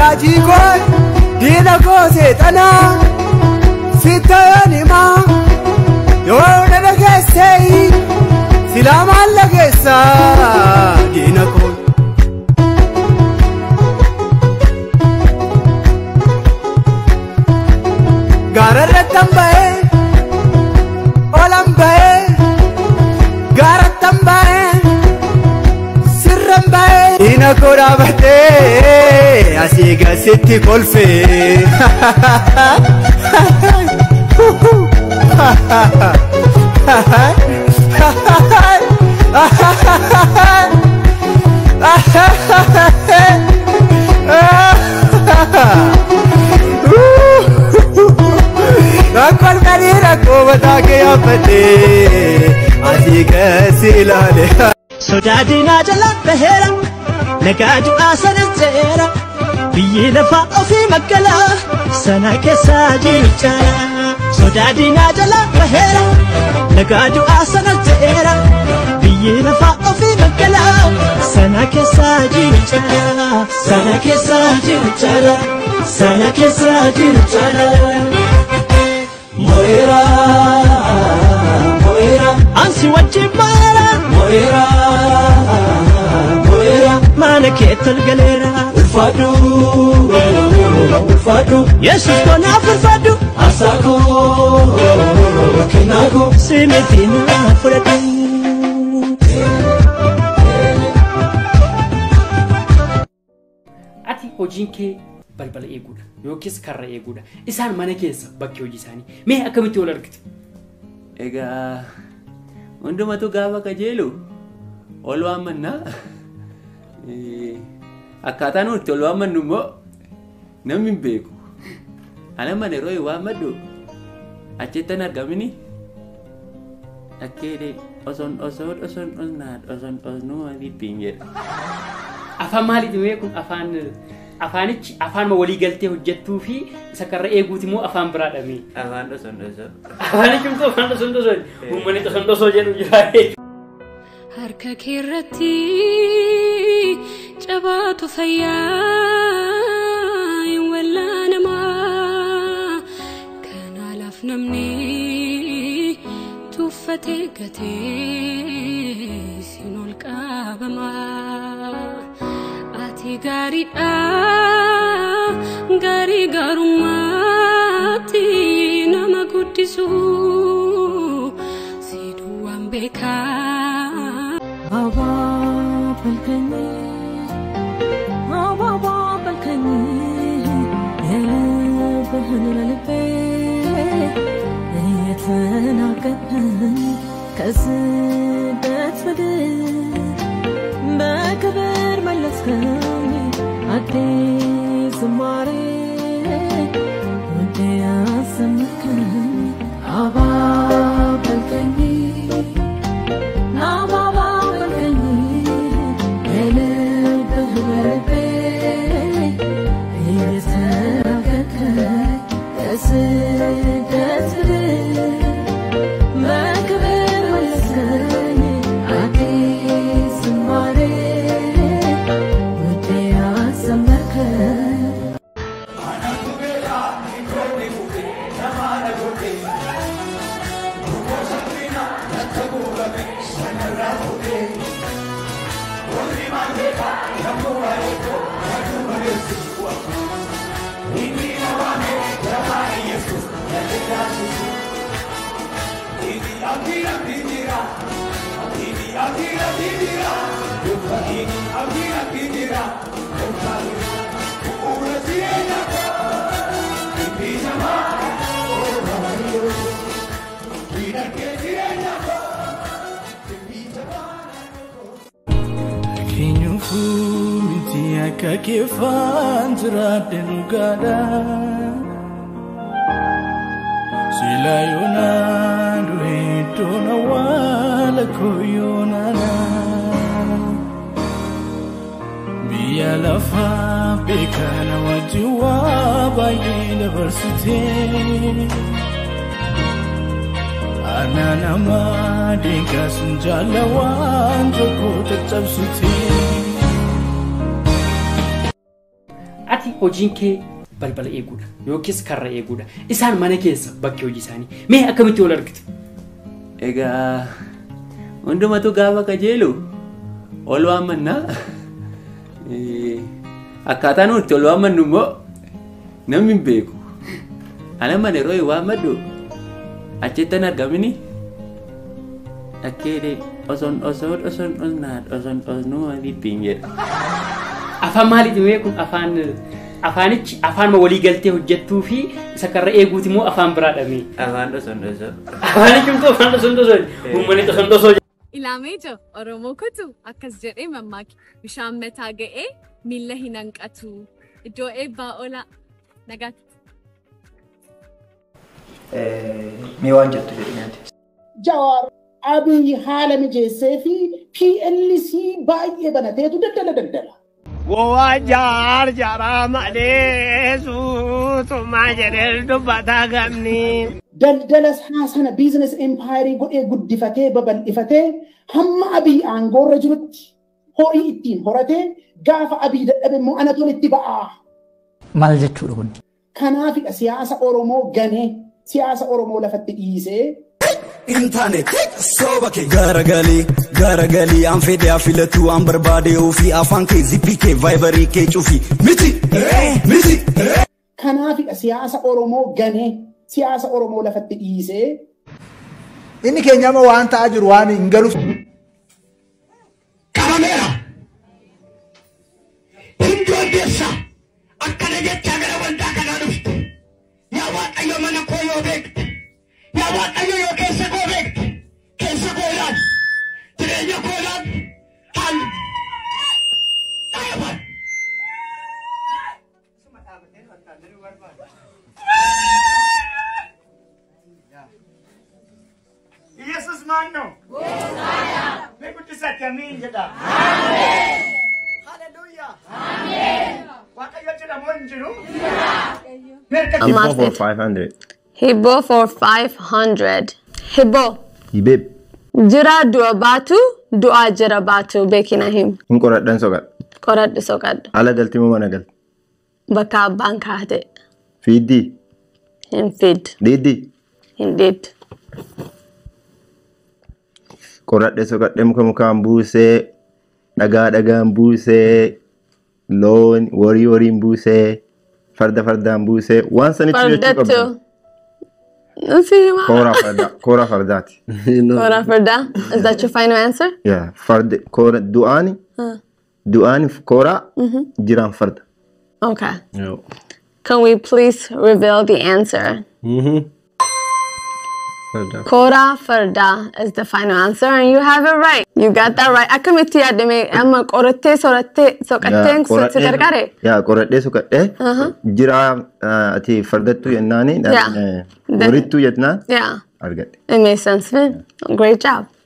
raajii koo diina koo seexanaa sittayoon himaa yoo na dhageessee silaa maal dhageessaa diina koo. gaararrattan ba'ee olan ba'ee gaarattan ba'ee sirran ba'ee diina koo dhaabatee asii gasitti kolfee Rakkoo halkanii rakkoo mataa kee yaaffatee asii gasi ilaale. Sodaa diinaa jala baheera nagaa du'aa sana seera biyyi lafaa ofii magaalaa sana keessa jiru caala. Sodaa diinaa jala baheera nagaa du'aa sana seera biyyi lafaa ofii magaalaa sana keessa jiru caala. Sana keessa jiru caala. Sana keessa jiru caala. Moira, Moira, ansi wajjin maara. Moira, Moira, mana keetal galeera. Ulfaadhu, ulfaadhu, Yesus konaaf ulfaadhu. Asaako, kennaaku, simitiin fudhadhu. ati hojiin kee balbala eeguudha yookiis karra eeguudha isaan mana keessa bakki hojii isaanii mee akkamitti wal argite Egaa hundumatu gaafa kajeelu ol waammannaa. Eh, Akkaataa nuti itti ol waammannu immoo namni hin beeku. Ana mana yeroo hin waammadhu achittan argamini dhakkeedhe osoon osoo osoon osnaad osoon osnuu dhiphiin jedha. afaan maaliiti mee kun afaan afaanichi afaanuma walii galtee hojjettuu fi isa karra eeguuti immoo afaan biraa dhamee Afaan osoon osoo. afaanichi immoo afaan dhosoo dhosoo uummanni dhosoo dhosoo jedhu jira harka keerratti cabaatu fayyaa hin wallaanamaa kanaalaaf namni tuffatee gatee sin ol qabamaa ati gaariidha gaarii gaarummaatti nama guddisu si duwwaan beekaa አባበልከኝ አባባበልከኝ የልብህን ለልቤ እየተናገርከኝ ከስደት ምድር በክብር መለስከኝ አዲስ ዝማሬ ውዴ ያሰማከኝ አባበልከኝ Keenyuufu miti akka keeffaan jiraadhe dhugaadha. Sila yoonaan du'e iddoon awwaala koo yoonaana. Biyya lafaa beekana wajjin waa baay'ee dabarsitee. Ana nama deegaa sun jaalla waan tokko caccabsitee. ati hojiin kee balbala eeguudha yookiis karra eeguudha isaan mana keessa bakki hojii isaanii mee akkamitti wal argitu Egaa hundumatu gaafa qajeelu ol waammannaa. Eh, Akkaataa nuti ol waammannu immoo namni hin beeku. Ana mana yeroo hin waammadhu achittan argamini dhakkeedhe osoon osoo osoon osnaa osoon osnuu bibbiin jedha. afaan maaliiti mee kun afaan afaanichi afaan walii galtee hojjettuu fi isa karra eeguuti immoo afaan biraadha mee Afaan osoon osoo. afaanichi immoo afaan dhosoo dhosoo uummanni dhosoo dhosoo Ilaamee jira Oromoo kutu akkas jedhee mammaaki bishaan mataa ga'ee miila hin hanqatu iddoo eebbaa oola nagaatti. Mee waan jettu jedhinaati. Jawaar Abiy haala mijeessee fi PLC baay'ee banateetu daldala daldala. Gowwaa jaar jaraa malee suutumaa jedhee dubbataa gamni. Daldala isaa sana biizines empaayirii godhee guddifatee babal'ifatee hamma Abiy aangoorra jirutti horii ittiin horatee gaafa Abiy dadhabe immoo anatoon itti ba'aa. Maal jechuudha kun? Kanaafidha siyaasa Oromoo ganee siyaasa Oromoo lafatti dhiisee Intanet sooba kee garagalii garagalii an fedhe afilatu an barbaade ofii afaan kee zippii kee vaayibarii kee cufi miti miti. kanaafidha siyaasa Oromoo ganee siyaasa Oromoo lafatti dhiisee Inni keenyama waan ta'aa jiru waan hin galuuf. Qabameera. Hundi odeessa. Akkana jechaa gara waldaa kanaa dhufte. Yaa Waaqayyo mana koo yoo beekte. Yaa Waaqayyo yoo keessa koo beekte. Keessa koo ilaal. Jireenya koo ilaal. Haal. Dhaaban. ኢየሱስ ማን ነው? በቅዱሳት የሚን ጀዳ ሃሌሉያ ዋቀዮ ጀዳሞ እንጅሩ Hibbo for 500. Hibbo for 500. Hibbo. Hibib. Jira du'a baatu du'aa jira baatu beekina him. Hin qoradhan soqadha. Qoradhu soqadhu. Ala galti moo mana galti? Bakka abbaan kaate. Fiiddii. Hin fid. Diiddii. Hin did. Qoradhe soqadhe muka mukaan buusee dhagaa dhagaan buusee loon warii wariin buusee farda fardaan buusee waan sanitti jechuu qabdu. Fardatu. Nuti hima. Kooraa fardaa. Kooraa fardaati. Kora farda. Is that your final answer? Yeah, farda koora du'aani Huh. du'aani kooraa Mhm. jiraan farda. Okay. Can we please reveal the answer? Kora Farda is the final answer, and you have it right. You got that right. Akkamitti yaadame amma qorattee sorattee soqattee si gargaare? Yaa qoradhee soqadhee Uh-huh. jiraa ah, ati fardattuu jennaani Yeah. warittuu jennaan Yeah, argadhe. it makes sense. man. Great job.